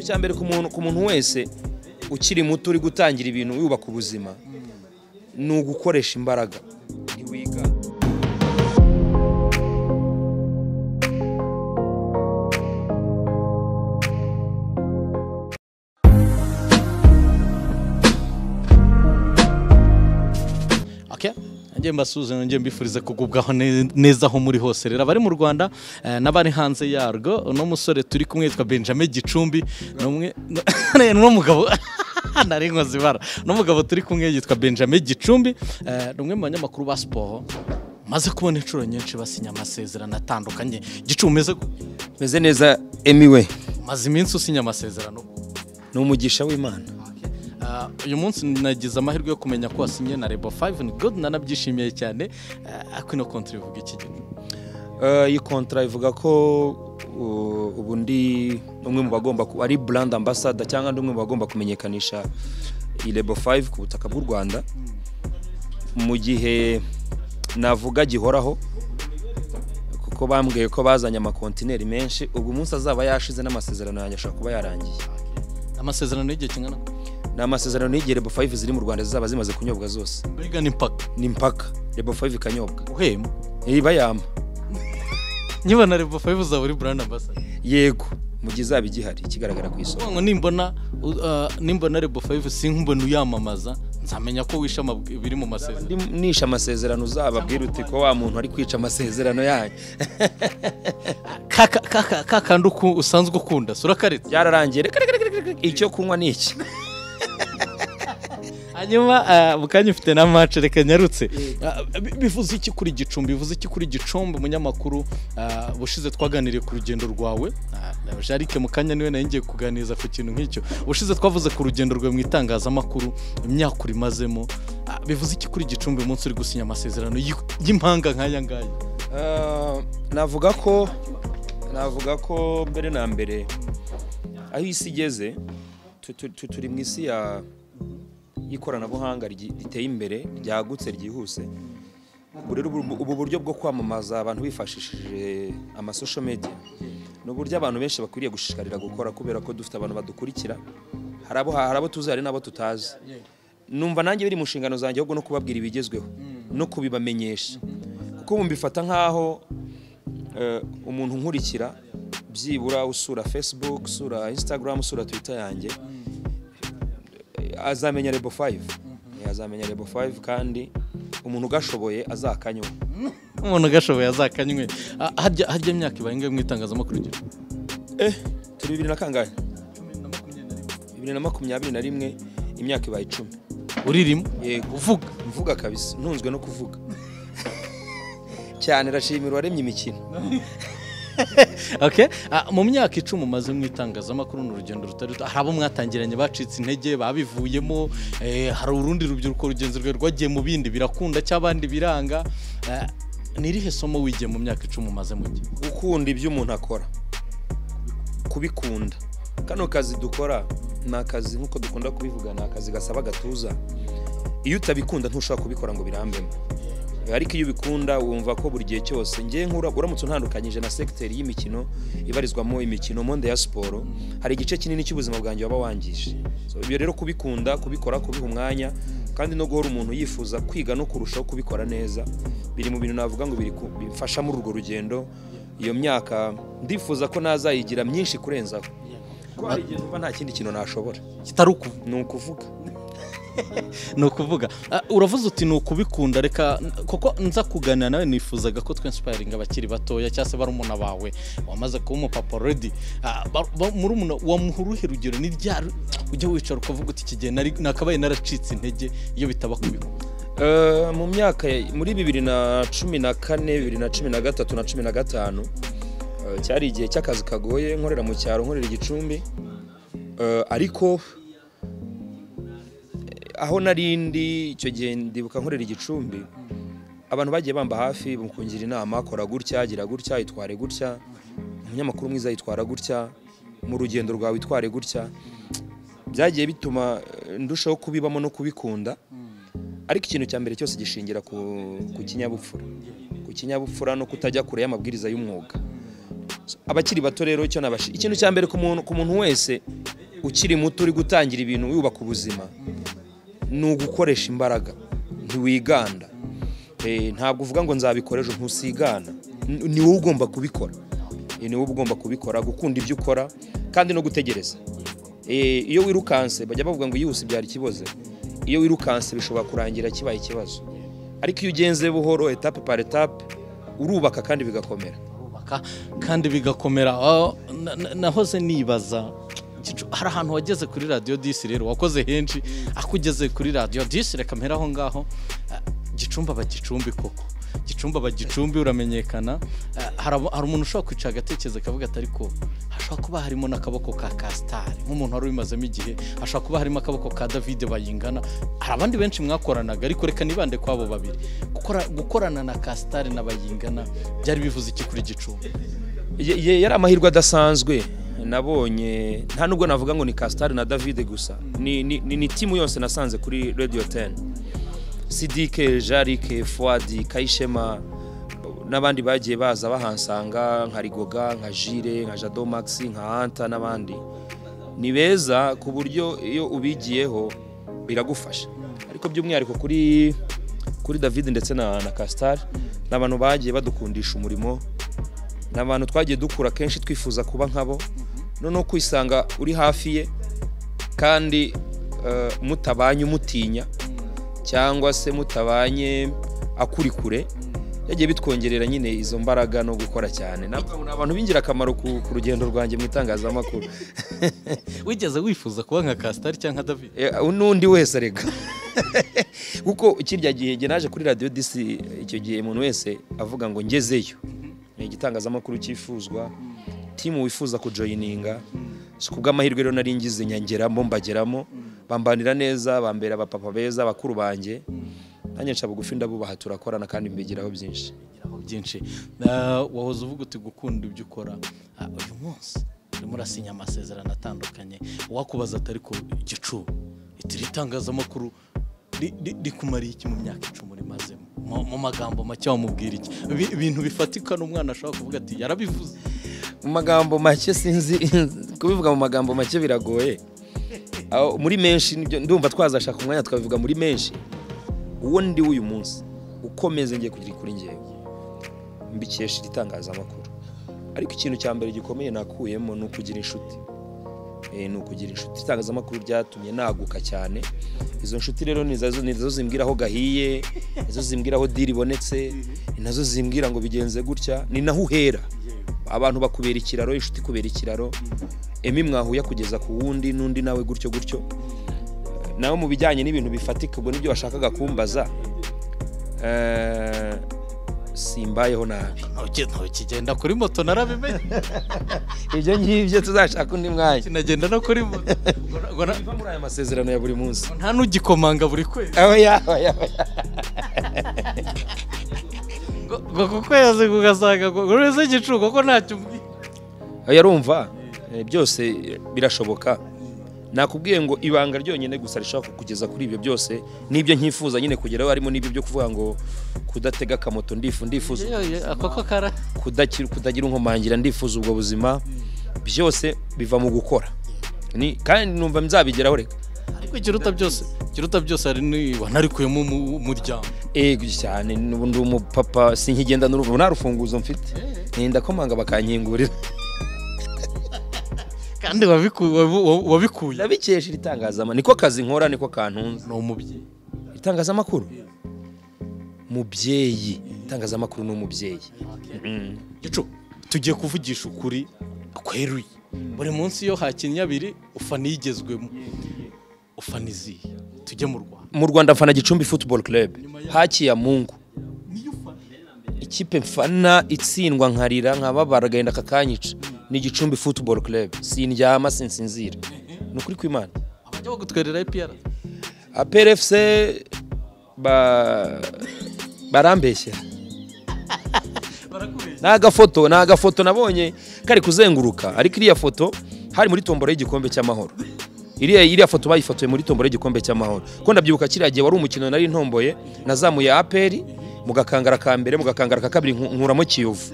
icya mbere ku muntu ku muntu wese ukiri muto uri gutangira ibintu yubaka ubuzima ni ugukoresha imbaraga ntiwiga Okay. Ngiye mbasuhuza ngiye mbifuriza kugubwaho ne- neza aho muri hose rero abari mu Rwanda eh, n'abari hanze yarwo uno musore turi kumwe yitwa Benjamin Gicumbi n'umwe n'uno mugabo nari nkoze ibara uno mugabo turi kumwe yitwa Benjamin Gicumbi eh, ni umwe mu banyamakuru ba siporo maze kubona inshuro nyinshi basinya amasezerano atandukanye Gicumbi umeze gute? meze neza emiwe umaze iminsi usinya amasezerano ni umugisha w'imana Ah, uyu munsi nagize amahirwe yo kumenya ko wasinye na Rebo 5 ni good nanabyishimiye cyane Ah, ariko ino kontri ivuga iki gihe Eh, iyi kontara ivuga ko uh, ubu ndi umwe mu bagomba ku- ari brand ambassador cyangwa ndi umwe mu bagomba kumenyekanisha iyi Label 5 ku butaka bw'u Rwanda mu gihe navuga gihoraho kuko bambwiye ko bazanye amakontineri menshi ubwo umunsi azaba yashize n'amasezerano yanjye ashobora kuba yarangiye amasezerano y'igihe kingana ni amasezerano y'igihe Label 5 ziri mu Rwanda zizaba zimaze kunyobwa zose mbega ni mpaka ni mpaka Label 5 ikanyobwa uhema iba yama niba na rebo fayive uzaba uri burana basa yego mu gihe izaba igihari ikigaragara ku isoko ngo nimbona u- ah, nimbona rebo fayive sinkubona uyamamaza nzamenya ko wishe amabwi- ibiri mu masezerano Ndi- nishe amasezerano uzababwira uti ko wa muntu ari kwica amasezerano yanyu Ka- ka- ka- ka- ka kandi uku- usanzwe ukunda sura karetse byararangiye reka reka reka reka, icyo kunywa ni iki hanyuma ah, mu kanya ufite na mace reka nyarutse Ah, bi- bivuze iki kuri gicumbi bivuze iki kuri gicumbi umunyamakuru ah, bushize twaganiriye ku rugendo rwawe Ah, jarike mu kanya niwe nayo ngiye kuganiriza ku kintu nk'icyo ubushize twavuze ku rugendo rwawe mu itangazamakuru imyaka urimazemo Ah, bivuze iki kuri gicumbi umunsi uri gusinya amasezerano y'i- y'impanga nk'aya ngaya Ah, navuga ko navuga ko mbere na mbere aho isi igeze tu- tu- tu- turi mu isi ya- y'ikoranabuhanga ryi- riteye imbere ryagutse ryihuse ubu rero ubu- ubu buryo bwo kwamamaza abantu bifashishije amasosho media ni uburyo abantu benshi bakwiriye gushishikarira gukora kubera ko dufite abantu badukurikira hari abo hari abo tuzi hari n'abo tutazi numva nanjye biri mu nshingano zanjye ahubwo no kubabwira ibigezweho no kubibamenyesha kuko ubu mbifata nk'aho eh, umuntu nkurikira byibura usura facebook usura instagram usura twitter yanjye eh, azamenya rebo 5 Eh, azamenya rebo 5 kandi umuntu ugashoboye azakanywa umuntu ugashoboye azakanywe Ah, harya harya myaka ibaye ingahe mu itangazamakuru Gicumbi? eh turi bibiri na kangahe bibiri na makumyabiri na rimwe imyaka ibaye icumi uririmo yego uvuga mvuga kabisa ntunzwe no kuvuga cyane rashimira uwaremye imikino Okay. Ah, mu myaka icumi umaze mu itangazamakuru ni urugendo rutari ruto hari abo mwatangiranye bacitse intege babivuyemo eh, hari urundi rubyiruko rugenzi rwe rwagiye mu bindi birakunda cyangwa abandi biranga Eh, ni irihe somo wigiye mu myaka icumi umaze mu gihe gukunda ibyo umuntu akora kubikunda kano kazi dukora ni akazi nk'uko dukunda kubivuga ni akazi gasaba agatuza iyo utabikunda ntushobora kubikora ngo birambemo ariko iyo ubikunda wumva ko buri gihe cyose ngewe nk'ura- uramutse untandukanyije na segiteri y'imikino ibarizwamo imikino monde ya siporo hari igice kinini cy'ubuzima bwanjye waba wangije So, ibyo rero kubikunda kubikora kubiha umwanya kandi no guhora umuntu yifuza kwiga no kurushaho kubikora neza biri mu bintu navuga ngo biri ku- bimfasha muri urwo rugendo iyo myaka ndifuza ko nazayigira myinshi kurenzaho kuko hari igihe numva nta kindi kintu nashobora kitari ukuvuga ni ukuvuga ni ukuvuga Ah, uravuze uti ni ukubikunda reka kuko nza kuganira nawe nifuzaga ko twinsipayiringa abakiri batoya cyangwa se barumuna bawe wamaze kuba umupapa already Ah, ba- ba- murumuna wamuha uruhe rugero ni ryari ujya wicara ukavuga uti iki gihe nari- nakabaye naracitse intege iyo bitaba kubikunda Eh, mu myaka ya- muri bibiri na cumi na kane bibiri na cumi na gatatu na cumi na gatanu eh, cyari igihe cy'akazi kagoye nkorera mu cyaro nkorera i gicumbi Eh, ariko eh, aho nari ndi icyo gihe ndibuka nkorera i gicumbi abantu bagiye bamba hafi mu kungira inama kora gutya gira gutya itware gutya umunyamakuru mwiza yitwara gutya mu rugendo rwawe itware gutya byagiye bituma eh, ndushaho kubibamo no kubikunda ariko ikintu cya mbere cyose gishingira ku, ku kinyabupfura ku kinyabupfura no kutajya kure y'amabwiriza y'umwuga abakiri bato rero icyo nabashi ikintu cya mbere ku muntu ku muntu wese ukiri muto uri gutangira ibintu wubaka ubuzima ni ugukoresha imbaraga ntiwiganda Eh, ntabwo uvuga ngo nzabikora ejo ntusigana N- ni wowe ugomba kubikora Eh, ni wowe ugomba kubikora gukunda ibyo ukora kandi no gutegereza Eh, iyo wirukanse bajya bavuga ngo yihuse byari ikibazo iyo wirukanse bishobora kurangira kibaye ikibazo ariko iyo ugenze buhoro etape par etape urubaka kandi bigakomera kubaka kandi bigakomera aho na- na- nahoze nibaza Gicu- hari ahantu wageze kuri radiyo disi rero wakoze henshi akugeze kuri radiyo disi reka mpere aho ngaho Ah, gicumbi aba gicumbi koko gicumbi aba gicumbi uramenyekana Ah, hari abo- hari umuntu ushobora kwicara agatekereza akavuga ati ariko hashobora kuba harimo n'akaboko ka kasitari nk'umuntu wari ubimazemo igihe hashobora kuba harimo akaboko ka davide bayingana hari abandi benshi mwakoranaga ariko reka nibande kuri abo babiri Gukora- gukorana na kasitari na bayingana byari bivuze iki kuri gicumbi Ye- ye- yari amahirwe adasanzwe nabonye nta nubwo navuga ngo ni kasitari na davide gusa ni, ni, ni, ni timu yose nasanze kuri radio 10 sidike jarike fuadi kayishema n'abandi bagiye baza bahansanga nka rigoga nka jire nka jado max nka anta n'abandi ni beza ku buryo iyo ubigiyeho biragufasha ariko by'umwihariko kuri kuri david ndetse na, na kasitari ni abantu bagiye badukundisha umurimo ni abantu twagiye dukura kenshi twifuza kuba nkabo noneho kwisanga uri hafi ye kandi eh, mutabanye umutinya cyangwa se mutabanye akuri kure yagiye bitwongerera nyine izo mbaraga no gukora cyane nabwo ni abantu b'ingirakamaro ku, ku rugendo rwanjye mu itangazamakuru wigeze wifuza kuba nka kasitari cyangwa nka davide Eh, n'undi wese areka kuko kirya gihe njye naje kuri radiyo disi icyo gihe umuntu wese avuga ngo ngezeyo ni igitangazamakuru cyifuzwa timu wifuza kujoyininga si kubw'amahirwe rero nari ngize nyangeramo mbageramo bambanira neza bambera abapapa beza bakuru banjye nanjye nca bugufi ndabubaha turakorana kandi mbigiraho byinshi Aho byinshi Ah, wahoze uvuga uti gukunda ibyo ukora Ah, uyu munsi urimo urasinya amasezerano atandukanye uwakubaza atari ku gicuba itiri itangazamakuru ri- ri- rikumariye iki mu myaka icumi rimazemo mu mu magambo make wamubwira iki Ibi- ibintu bifatika n'umwana ashobora kuvuga ati yarabivuze mu magambo make sinzi kubivuga mu magambo make biragoye Aho- muri menshi nibyo- ndumva twazashaka umwanya tukabivuga muri menshi uwo ndi w'uyu munsi ukomeze ngiye kugira kuri ngewe mbikesha itangazamakuru ariko ikintu cya mbere gikomeye nakuyemo ni ukugira inshuti Eh, ni ukugira inshuti itangazamakuru ryatumye naguka cyane izo nshuti rero ni zazo- ni nazo zimbwira aho gahiye nizo zimbwira aho diri ibonetse ni nazo zimbwira ngo bigenze gutya ni naho uhera abantu bakubera ikiraro inshuti kubera ikiraro emi mwahuya kugeza ku wundi n'undi nawe gutyo gutyo nawe mu bijyanye n'ibintu bifatika ubwo nibyo washakaga kumbaza eh, simbayeho nabi ntukigenda kuri moto narabimenye ibyo ngibyo tuzashaka undi mwanya kinagenda no kuri moto Ngo na- Biva muri aya masezerano ya buri munsi nta n'ugikomanga buri kwezi aho yaho yaho ngo ngo ku kwezi kugasanga ngo buri wese igicuba ko ntacyo umbwiye oya urumva Eh, byose eh, birashoboka nakubwiye ngo ibanga ryonyine gusa rishobora kukugeza kuri ibyo byose n'ibyo nkifuza nyine kugeraho harimo n'ibyo byo kuvuga ngo kudatega akamoto ndifu ndifuza Yo, yo, ako ko kara kudakira- kutagira inkomangira ndifuza ubwo buzima byose biva mu gukora Ni- kandi numva nzabigeraho reka ariko ikiruta byose ikiruta byose hari wanarikuyemo umu- umuryango ego cyane n'ubu ndi umupapa sinkigenda n'uruvu nta rufunguzo mfite ntinda komanga bakankingurira kandi wabiku- wabu- wabu- wabikuye ndabikesha iri tangazamakuru niko kazi nkora niko kantunze ni umubyeyi itangazamakuru mubyeyi itangazamakuru ni umubyeyi Mm. gicu tugiye kuvugisha ukuri kweruye buri munsi iyo hakinnye abiri ufana iyigezwemo ufana iziye tujye mu rwanda mu rwanda mfana gicumbi football club hakiya mungu ikipe mfana itsindwa nkarira nkababara agahinda kakanyica ni gicumbi football club sindyama sinsinzira ni ukuri kw'imana abajya bagutwerera ipiyara aprfc ba... barambeshyera barakubeshya ni agafoto ni agafoto nabonye kari kuzenguruka ariko iriya foto hari muri tombora y'igikombe cy'amahoro iriya iriya foto bayifotoye muri tombora y'igikombe cy'amahoro kuko ndabyibuka kiriya gihe wari umukino nari ntomboye nazamuye aperi mu gakangara ka mbere mu gakangara ka kabiri nku- nkuramo kiyovu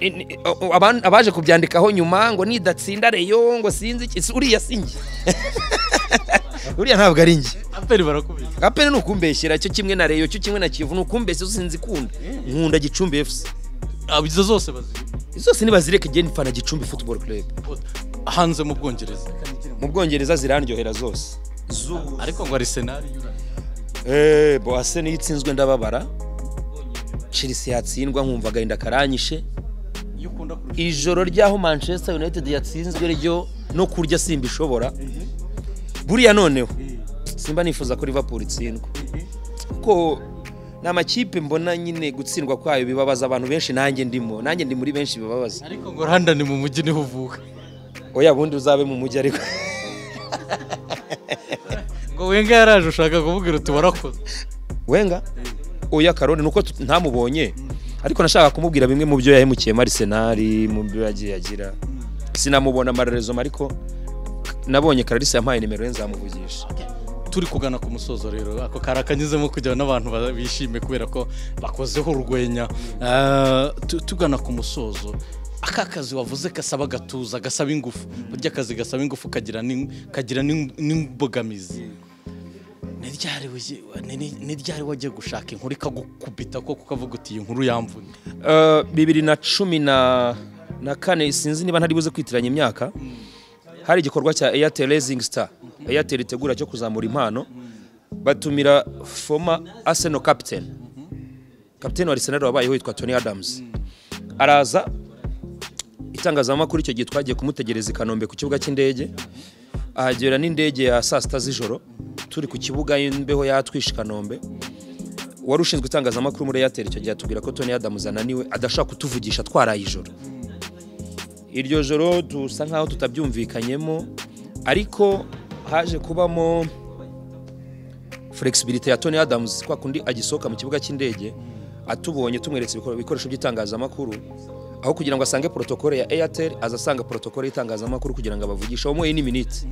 ni- o- aban- abaje kubyandikaho nyuma ngo nidatsinda reyo ngo sinzi iki si- uriya si njye uriya ntabwo ari njye aperi barakubita apene ni ukumbeshyera cyo kimwe na reyo cyo kimwe na kivu ni ukumbeshya zo sinzi ikunda nkunda gicumbi efusi abo izo zose bazi zose nibazireka igihe nifana gicumbi futuboro club hanze mu bwongereza mu bwongereza zirandyohera zose Zu- ariko ngo ari senari inyuranye Eh, boase niyo itsinzwe ndababara chelsea yatsindwa nkumva agahinda karanyishe iyo ukunda kurusha ijoro ryaho manchester united yatsinzwe ryo no kurya simba ishobora buriya noneho simba nifuza ko liverpool itsindwa kuko ni amakipe mbona nyine gutsindwa kwayo bibabaza abantu benshi nanjye ndimo nanjye ndi muri benshi bibabaza ariko ngo London mu mujyi niho uvuka oya bundi uzabe mu mujyi ariko ngo wenga yaraje ushaka kuvuga uti warakoze wenga oya karone nuko tu- ntamubonye ariko nashaka kumubwira bimwe mu byo yahemukiyemo Arsenal mu byo yagiye agira sinamubona amarerezo ariko nabonye Clarisse yampaye nimero ye nzamuvugisha turi kugana ku musozo rero ako kari akanyuzemo kugira ngo n'abantu ba- bishime kubera ko bakozeho urwenya Eh, tu- tugana ku musozo aka kazi wavuze gasaba agatuza gasaba ingufu burya akazi gasaba ingufu kagira n'in- kagira n'in- n'imbogamizi ni ryari wagiye- ni- ni- ni ryari wagiye gushaka inkuru ikagukubita ko kukavuga uti iyi nkuru yamvunye Eh, bibiri na cumi na na kane sinzi niba ntari buze kwitiranya imyaka hari igikorwa cya Airtel Rising Star Airtel itegura cyo kuzamura impano batumira former Arsenal captain captain wa Arsenal wabayeho yitwa Tony Adams araza itangazamakuru icyo gihe twagiye kumutegereza i Kanombe ku kibuga cy'indege ahagera n'indege ya saa sita z'ijoro turi ku kibuga imbeho yatwishe i Kanombe wari ushinzwe itangazamakuru muri Airtel icyo gihe atubwira ko Tony Adams ananiwe adashaka kutuvugisha twaraye ijoro iryo joro dusa nkaho tutabyumvikanyemo ariko haje kubamo flexibility ya Tony Adams kwa kundi agisohoka mu kibuga cy'indege atubonye tumweretse ibikor- ibikoresho by'itangazamakuru aho kugira ngo asange protokole ya Airtel aza asanga protokole y'itangazamakuru kugira ngo abavugishe wamuhaye n'iminiti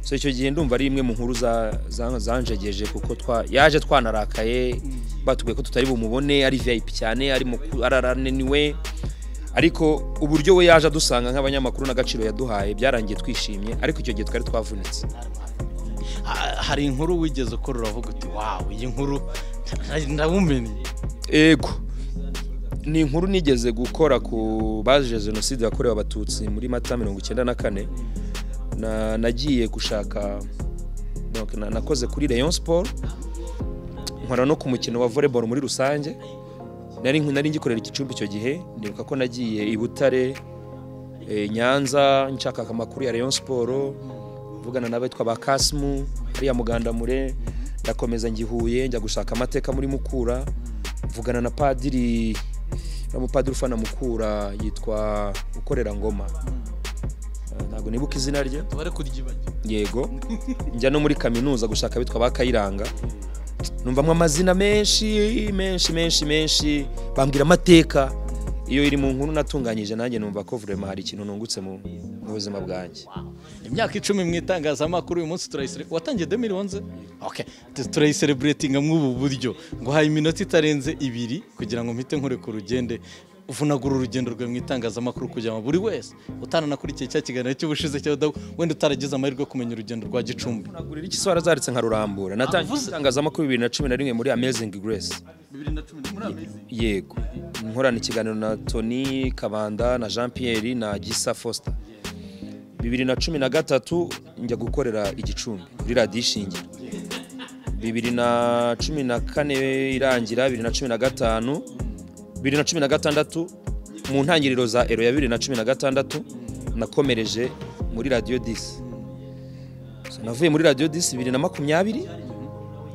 so icyo gihe ndumva ari imwe mu nkuru za- za- zanjegeje kuko twa- yaje twanarakaye batubwiye ko tutari bumubone ari VIP cyane ari muku- ari arananiwe ariko uburyo we yaje adusanga nk'abanyamakuru n'agaciro yaduhaye byarangiye twishimye ariko icyo gihe twari twavunitse Ha- hari inkuru wigeze ukora uravuga uti wawu iyi nkuru ndawumenye ego ni inkuru nigeze gukora ku baje jenoside yakorewe abatutsi muri mata mirongo icyenda na kane Na- nagiye gushaka donc, na- nakoze kuri rayon sport nkora no ku mukino wa volleyball muri rusange nari nari ngikorera igicumbi icyo gihe ndibuka ko nagiye i butare eh, nyanza nshaka amakuru ya rayon sport mvugana n'abitwa ba kasimu hariya mugandamure ndakomeza ngihuye njya gushaka amateka muri mukura mvugana na padiri n'umupadiri ufana mukura yitwa ukorera ngoma Eh, ntabwo nibuka izina rye tubare kuryibagira yego njya no muri kaminuza gushaka abitwa ba kayiranga numvamo amazina menshi menshi menshi menshi bambwira amateka iyo iri mu nkuru natunganyije nanjye numva ko vurema hari ikintu nungutse mu mu buzima bwanjye imyaka icumi mu itangazamakuru uyu munsi turayisere watangiye demiri wanze okay. Tu- turayisereburetinga muri ubu buryo ngo haye iminota itarenze ibiri kugira ngo mpite nkureka urugende vunagura urugendo rwawe mu itangazamakuru kugira ngo buri wese utananakurikiye cya kiganiro cy'ubushize cya dawu wenda utaragize amahirwe yo kumenya urugendo rwa gicumbi nagurira iki swara zaritse nkarurambura natangiye itangazamakuru bibiri na cumi na rimwe muri amazingi grace yego nkorana ikiganiro na tony kabanda na jean pierre na gisa foster bibiri na cumi na gatatu njya gukorera igicumbi kuri radiyo ishingiro bibiri na cumi na kane irangira bibiri na cumi na gatanu bibiri na cumi na gatandatu mu ntangiriro za ero ya bibiri na cumi na gatandatu nakomereje muri radiyo disi So, navuye muri radiyo disi bibiri na makumyabiri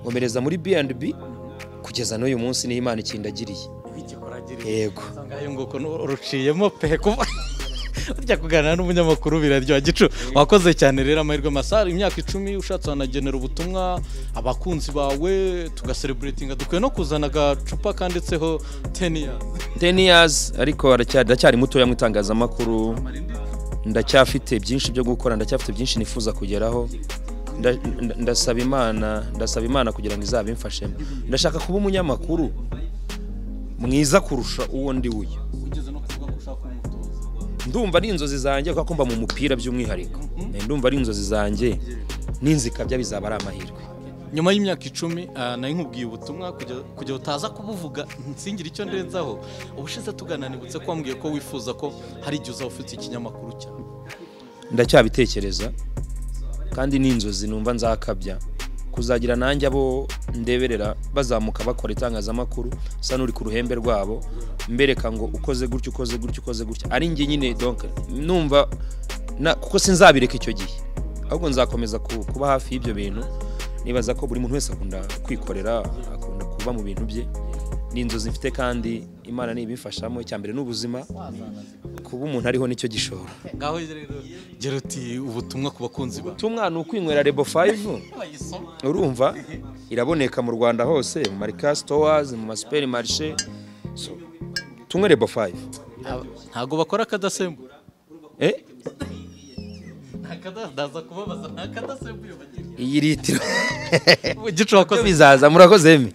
nkomereza muri B&B kugeza n'uyu munsi niho imana ikindagiriye yego usanga ayo nguko nu- ruciyemo pe kuba burya kuganira n'umunyamakuru biraryoha gicu wakoze cyane rero amahirwe masari imyaka icumi ushatse wanagenera ubutumwa abakunzi bawe tugasereburetinga dukwiye no kuzana agacupa kanditseho teniya 10 years ariko aracyari ndacyari mutoya mu itangazamakuru ndacyafite byinshi byo gukora ndacyafite byinshi nifuza kugeraho Nda- nda- ndasaba imana ndasaba imana kugira ngo izabe imfashemo ndashaka kuba umunyamakuru mwiza kurusha uwo ndi uyu ushaka umutoza ndumva ari inzozi zanjye kuko mba mu mupira by'umwihariko ndumva ari inzozi zanjye n'inzikabya bizaba ari amahirwe nyuma y'imyaka icumi ah, nari nkubwiye ubutumwa kugira- kugira utaza kubuvuga nsingire icyo ndenzaho ubushize tugananibutse ko wambwiye ko wifuza ko hari igihe uzaba ufite ikinyamakuru cyawe ndacyabitekereza kandi ni inzozi numva nzakabya kuzagira nanjye abo ndeberera bazamuka bakora itangazamakuru usa n'uri ku ruhembe rwabo mbereka ngo ukoze gutya ukoze gutya ukoze gutya ari njye nyine donc numva na- kuko sinzabireka icyo gihe ahubwo nzakomeza ku- kuba hafi y'ibyo bintu nibaza ko buri muntu wese akunda kwikorera akunda kuba mu bintu bye ni inzozi mfite kandi imana ntibifashamo icya mbere ni ubuzima kuba umuntu ariho nicyo gishoro ngaho rero gera uti ubutumwa ku bakunzi bawe ubutumwa ni ukwinywera rebo 5 bayisoma urumva iraboneka mu rwanda hose mu marika sitowazi mu masuperi marishe so, tunywe rebo 5 Aba- ntabwo bakora akadasembura eh? ntakaza kubabaza ntakadasembuye bagira iyi litiro gicu wakoze bizaza murakoze emi